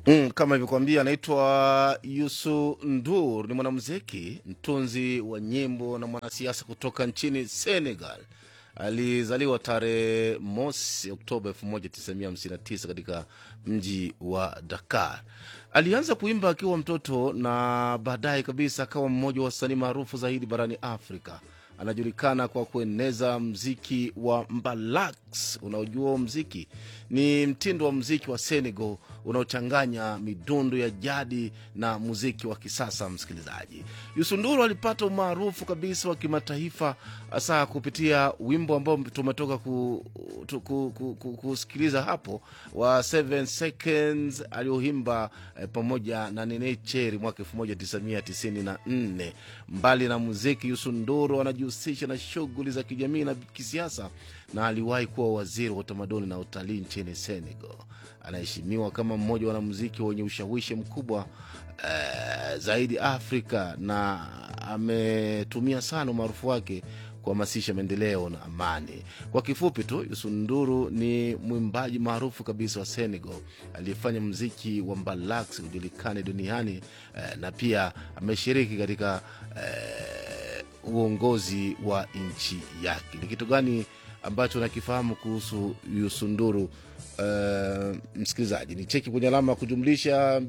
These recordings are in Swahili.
Mm, kama ilivyokuambia anaitwa Yusu Ndur, ni mwanamuziki, mtunzi wa nyimbo na mwanasiasa kutoka nchini Senegal. Alizaliwa tarehe mosi Oktoba 1959 katika mji wa Dakar. Alianza kuimba akiwa mtoto na baadaye kabisa akawa mmoja wa wasanii maarufu zaidi barani Afrika. Anajulikana kwa kueneza mziki wa mbalax. Unaojua mziki ni mtindo wa mziki wa Senegal unaochanganya midundo ya jadi na muziki wa kisasa. Msikilizaji, Yusunduru alipata umaarufu kabisa wa kimataifa hasa kupitia wimbo ambao tumetoka ku, tu, ku, ku, ku, kusikiliza hapo wa 7 seconds aliohimba eh, pamoja na Nene Cheri mwaka 1994. Mbali na muziki, Yusunduru anajihusisha na shughuli za kijamii na kisiasa na aliwahi kuwa waziri wa utamaduni na utalii nchini Senegal. Anaheshimiwa kama mmoja wa wanamuziki wenye ushawishi mkubwa eh, zaidi Afrika na ametumia sana umaarufu wake kuhamasisha maendeleo na amani. Kwa kifupi tu, Yusunduru ni mwimbaji maarufu kabisa wa Senegal aliyefanya mziki wa mbalax ujulikane duniani eh, na pia ameshiriki katika eh, uongozi wa nchi yake. Ni kitu gani ambacho nakifahamu kuhusu Yusunduru? Uh, msikilizaji ni cheki kwenye alama ya kujumlisha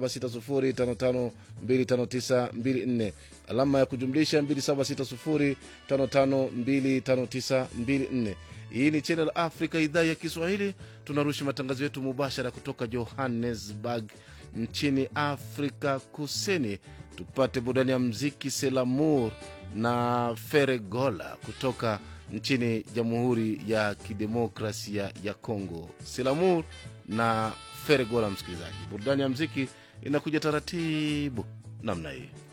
276055259254 alama ya kujumlisha 276055259254 hii ni channel Africa idhaa ya Kiswahili tunarusha matangazo yetu mubashara kutoka Johannesburg nchini Afrika Kusini tupate burudani ya mziki Selamur na Feregola kutoka nchini Jamhuri ya Kidemokrasia ya Kongo. Selamur na Feregola, msikilizaji, burudani ya mziki inakuja taratibu namna hii.